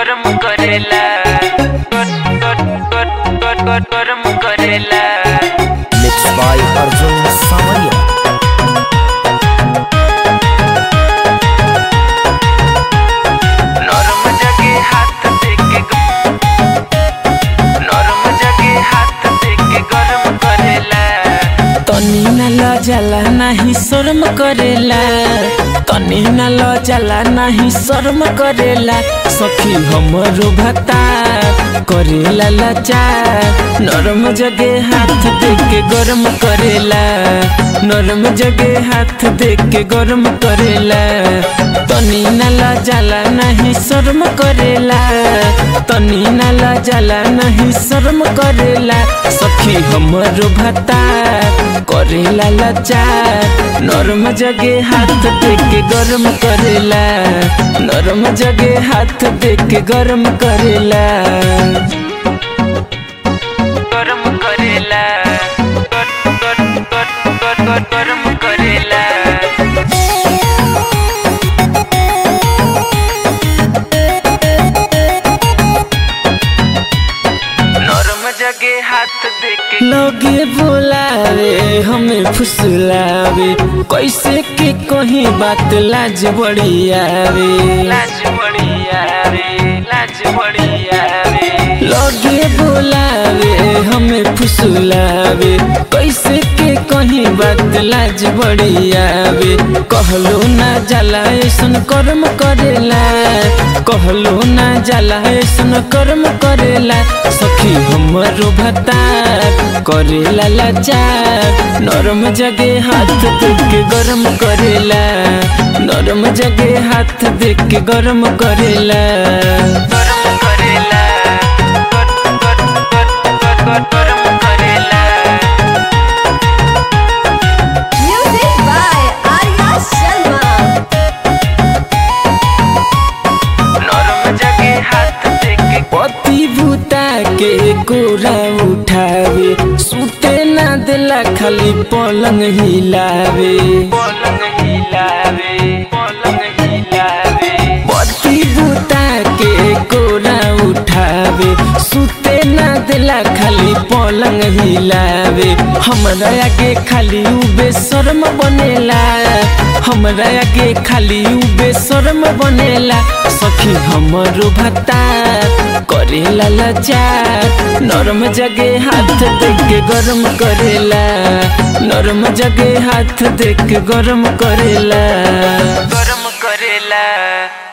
गरम करेला गरम करेला Mixed by Arjun Samaria. नरम जगे हाथ देके नरम जगे हाथ देके गरम करेला तनी न लजला नाही शर्म करेला तनी न लजला नाही शर्म करेला सखी हमरो भता करेला लाचार नरम जगे हाथ देके गरम करेला नरम जगे हाथ देके गरम करेला तनी न लजला नहीं शर्म करेला तनी न लजला नहीं शर्म करेला सखी हमरो भता करेला लाचार नरम जगे हाथ देके गरम करेला नरम जगे हाथ देके गरम करेला गरम करेला गरम करेला नरम जगे हाथ देके लगे बोलावे हमें फुसलावे कैसे के कहीं बात लाज बड़ी आवे लाज बड़ी आवे लाज बड़ी आवे लगे बोलावे हमें फुसलावे कैसे के कहीं बात लाज बड़ी आवे कहलो ना जाला ऐसन कर्म करेला कहलो ना जाला ऐसन कर्म करेला सखी हमरो भतार करेला लाचार नरम जगे हाथ देके गरम करेला नरम जगे हाथ देके गरम करेला गरम करेला गरम करेला Music by Arya Sharma. नरम जगे हाथ देके पति भूता के गोरा उठावे सुते ना दिला खाली पलंग हिलावे पलंग हिलावे पलंग हिलावे पति भूता के गोरा उठावे सुते ना दिला खाली पलंग हिलावे हमरा आगे खाली उ बेशर्म बनेला हमरा आगे खाली उ बेशर्म बनेला सखी हमरो भत्ता करेला लाचार नरम जगे हाथ देके गरम करेला नरम जगे हाथ देके गरम करेला गरम करेला